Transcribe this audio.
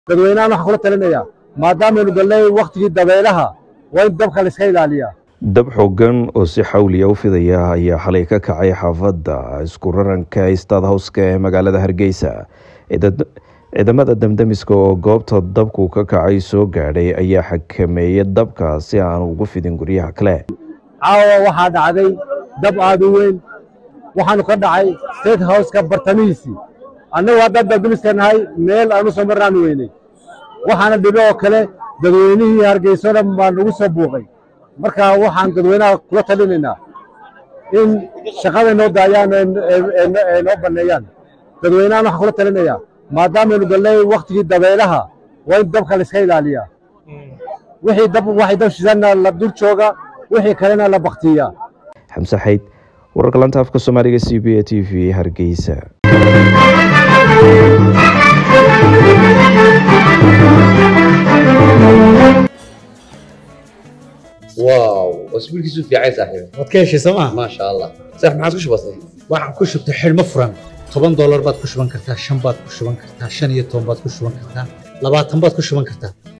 dadweynahan waxaan kula talinayaa maadaamanu galnay wakhtigii dabeelaha waa in dabka layska ilaaliyaa dab xooggan oo si xawliya u fidaya ayaa xalay ka kacay xaafadda isku raranka stad howska ee magaalada hargeysa ciidamada damdamiska oo goobta dabku ka kacay soo gaadhay ayaa xakameeyay dabka si aan ugu fidin guryaha kale caawa waxaa dhacday dab aada u weyn waxaanu ka dhacay state howska bartamihiisii annagu haddaan damdamiska nahay meel aanu soo marnaanu weynay waxaana dhibe oo kale dadweynihii hargeyso dhan baa nagu soo buuqay marka waxaan dadweynaha kula talinaynaa in shaqada noo daayaan ee noo banneeyaan dadweynahan waxaan kula talinayaa maadaamanu galnay wakhtigii dabeelaha waa in dabka layska ilaaliyaa wixii dab waxay dab shidanna la dul jooga wixii kalena la baktiyaa xamse xayd wararka lanta afka soomaaliga c b a t v hargeysa واو اسبوع كيسو في عايز صاحبي waad ka heshay sooma ما شاء الله صح ما عادش بسيط waxaan ku shubtay xidhmo furan toban doolar baad ku shuban kartaa shan baad ku shuban kartaa shan iyo toban baad ku shuban kartaa labaatan baad ku shuban kartaa